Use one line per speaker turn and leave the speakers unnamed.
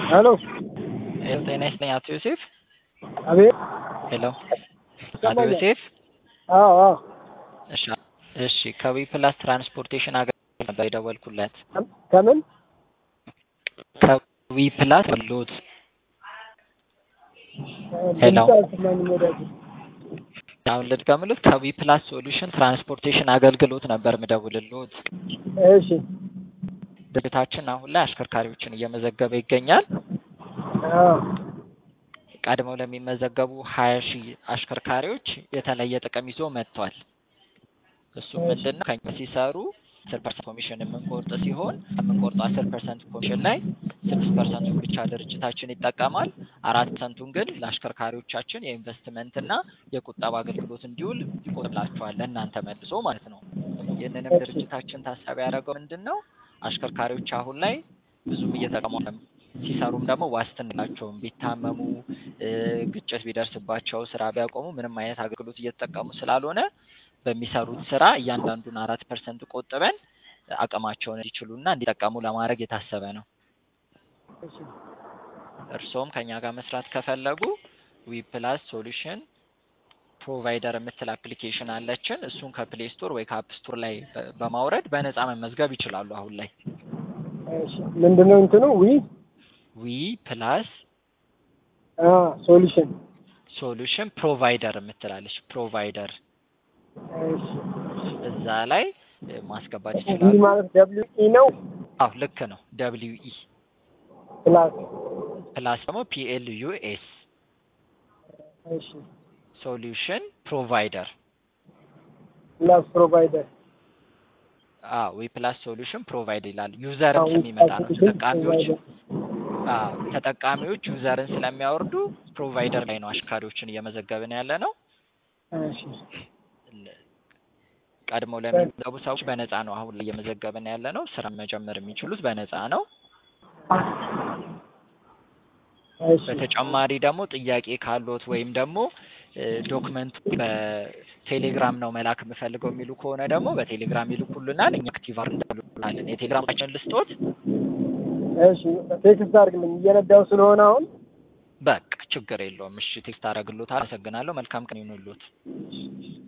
ሄሎ
ሄሎ ጤና ይስጥልኝ አቶ ዮሴፍ።
አቤት።
ሄሎ አቶ
ይሰማኛል?
ዮሴፍ።
አዎ አዎ።
እሺ እሺ ከዊ ፕላስ ትራንስፖርቴሽን አገልግሎት ነበር የደወልኩለት።
ከም- ከምን
ከዊ ፕላስ አገልግሎት ሄሎ።
ድምፅ አልሰማኝም ወዳጅ።
አሁን ልድገምልዎት። ከዊ ፕላስ ሶሉሽን ትራንስፖርቴሽን አገልግሎት ነበር ምደውልልዎት።
እሺ
ድርጅታችን አሁን ላይ አሽከርካሪዎችን እየመዘገበ ይገኛል።
አዎ
ቀድመው ለሚመዘገቡ ሀያ ሺህ አሽከርካሪዎች የተለየ ጥቅም ይዞ መጥቷል። እሱም
እሺ።
ምንድን ነው ከኛ ሲሰሩ አስር ፐርሰንት ኮሚሽን የምንቆርጥ ሲሆን የምንቆርጠው አስር ፐርሰንት ኮሚሽን ላይ ስድስት ፐርሰንቱን ብቻ ድርጅታችን ይጠቀማል። አራት ፐርሰንቱን ግን ለአሽከርካሪዎቻችን የኢንቨስትመንትና የቁጠባ አገልግሎት እንዲውል ይቆጥላቸዋል ለእናንተ መልሶ ማለት ነው። ይህንንም
እሺ።
ድርጅታችን ታሳቢ ያደረገው ምንድን ነው አሽከርካሪዎች አሁን ላይ ብዙም እየተጠቀሙ አይደለም። ሲሰሩም ደግሞ ዋስትና የላቸውም። ቢታመሙ እ፣ ግጭት ቢደርስባቸው ስራ ቢያቆሙ ምንም አይነት አገልግሎት እየተጠቀሙ ስላልሆነ በሚሰሩት ስራ እያንዳንዱን አራት ፐርሰንት ቆጥበን አቅማቸውን እንዲችሉና እንዲጠቀሙ ለማድረግ የታሰበ ነው።
እሺ
እርስዎም ከኛ ጋር መስራት ከፈለጉ ዊ ፕላስ ሶሉሽን ፕሮቫይደር የምትል አፕሊኬሽን አለችን። እሱን ከፕሌይ ስቶር ወይ ከአፕ ስቶር ላይ በ- በማውረድ በነፃ መመዝገብ ይችላሉ። አሁን ላይ
እሺ ምንድነው እንትኑ ዊ
ዊ ፕላስ
አ ሶሉሽን
ሶሉሽን ፕሮቫይደር የምትላለች ፕሮቫይደር
እሺ
እዛ ላይ እ፣ ማስገባት
ዊ
ይችላሉ።
ማለት ደብሊው ኢ ነው
አዎ ልክ ነው። ደብሊው ኢ
ፕላስ
ፕላስ ደግሞ ፒኤል ዩ ኤስ
እሺ
ሶሉሽን ፕሮቫይደር
ፕላስ ፕሮቫይደር
አዎ ዊ ፕላስ ሶሉሽን ፕሮቫይደር ይላል። ዩዘርም ስለሚመጣ ነው ተጠቃሚዎች አዎ ተጠቃሚዎች ዩዘርን ስለሚያወርዱ ፕሮቫይደር ላይ ነው አሽካሪዎችን እየመዘገብን ያለ ነው።
እሺ
ለ- ቀድመው ለሚመዘገቡ ሰዎች በነፃ ነው አሁን ላይ እየመዘገብን ያለ ነው። ስራ መጀመር የሚችሉት በነፃ ነው።
እሺ
በተጨማሪ ደግሞ ጥያቄ ካሎት ወይም ደግሞ እ፣ ዶክመንቱ በቴሌግራም ነው መላክ የምፈልገው የሚሉ ከሆነ ደግሞ በቴሌግራም ይልኩልናል። እኛ አክቲቭ እንዳሉናለን። የቴሌግራማችን ልስጦት።
እሺ ቴክስት አድርግልኝ እየነዳው ስለሆነ አሁን
በቃ ችግር የለውም። እሺ ቴክስት አደርግልዎታለሁ። አመሰግናለሁ። መልካም ቀን ይሁንልዎት።